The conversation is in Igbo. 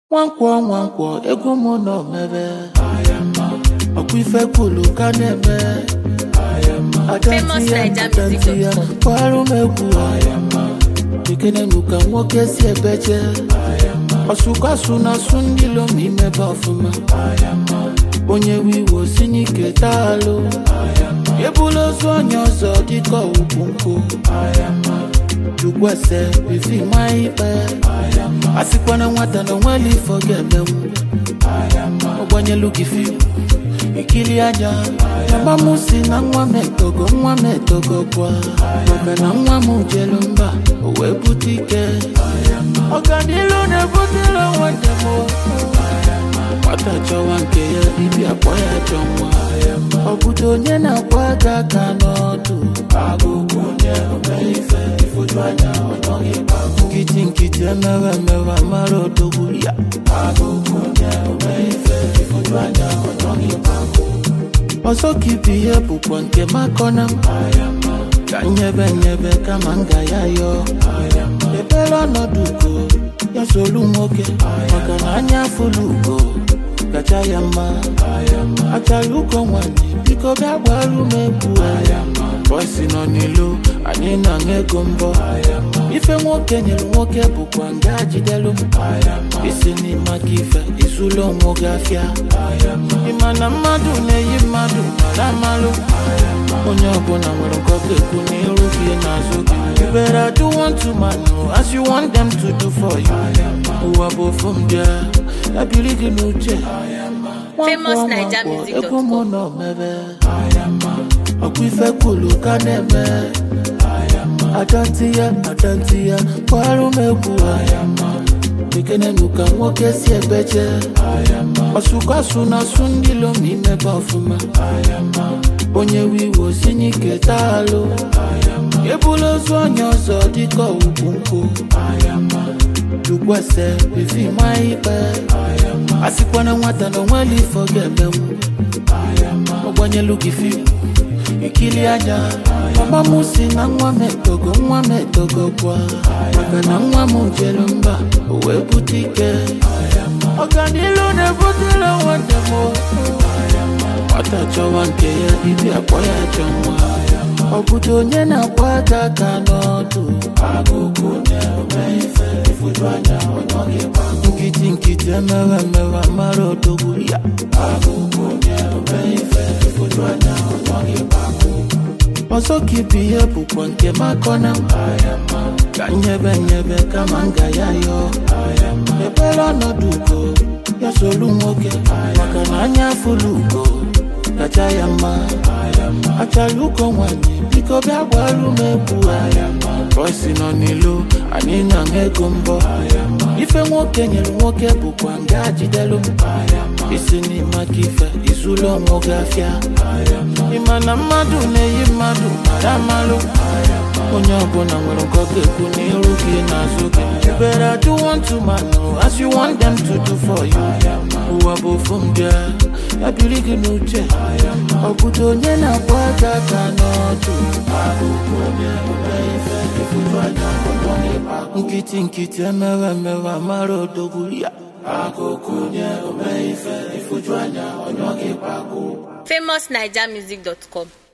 nwankwọ nwankwọ ego mụ nọ mebe ọkwa ife kwulu ka na-eme Famous Naija adanti ya music.com. kwarụ m egwu ekenenu ka nwoke si ebeje ọsụkọsụ na asụ ndị lom imebe ọfụma onye wiwo si n'ike taalụ ebula ozu onye ọzọ dịka ugwu nkụ chukwuese bifi ma ikpe asịkwana nwata na onweli ifo ga-emenwu ọgbanyelu gị fim ikili anya mama m si na nwa m etogo nwa m etogo kwa maka na nwa m jelu mba o wee bute ike ọganilu na-ebutela nwanne m nwata chọwa nke ya ibi akpọ ya chọ nwa ọ bụdo onye na-akwa aka aka n'ọdụ nkịtị nkịtị emewe emewe mara odogwu ya ọzọ ka ibu ihe bụkwa nke makọna m ka nyebe nyebe kama m ga ya yọọ ebere ọnọdụ ugo ya solu nwoke maka na anya afụlụ ugo kacha ya mma achara ugo nwanyị biko bịa gbaru m egwu bọsi nọ n'ilo anyị na ego mbọ ife nwoke nyere nwoke bụkwa nga jidelu m isi n'ime aka ife izulu onwe gị afịa ịma na mmadụ na-eyi mmadụ mara amalụ onye ọbụla nwere nke ọ ga-ekwu n'iru gị n'azụ gị You better do unto man oh, as you want them to do for you ụwa bụ ofu m bịa ya biri gị n'uche Famous Naija music dot ego com. mụ nọ mebe ọkwa ife kwulu ka na-eme adanti ya adanti ya kwarụ m egwu ekenenu ka nwoke si ebeje ọsụkọsụ na asụ ndị lom imebe ọfụma onye wiwo si n'ike taalụ ebula ozu onye ọzọ dịka ugwu nkụ chukwuese bifi ma ikpe asịkwana nwata na onweli ifo ga-emenwu ọgbanyelu gị fim ikili anya mama m si na nwa m etogo nwa m etogo kwa maka na nwa m jelu mba o wee bute ike ọganilu na-ebutela nwanne m nwata chọwa nke ya ibi akpọ ya chọ nwa ọ bụdo onye na-akwa aka aka n'ọdụ nkịtị nkịtị emewe emewe mara odogwu ya ọzọ ka ibu ihe bụkwa nke makọna m ka nyebe nyebe kama m ga ya yọọ ebere ọnọdụ ugo ya solu nwoke maka na anya afụlụ ugo kacha ya mma achara ugo nwanyị biko bịa gbaru m egwu bọsi nọ n'ilo anyị na ego mbọ ife nwoke nyere nwoke bụkwa nga jidelu m isi n'ime aka ife izulu onwe gị afịa ịma na mmadụ na-eyi mmadụ mara amalụ onye ọbụla nwere nke ọ ga-ekwu n'iru gị n'azụ gị You better do unto man oh, as you want them to do for you ụwa bụ ofu m bịa ya biri gị n'uche ọ bụdo onye na-akpọ aka aka n'ọdụ nkịtị nkịtị emewe emewe mara odogwu ya famousnijamic.com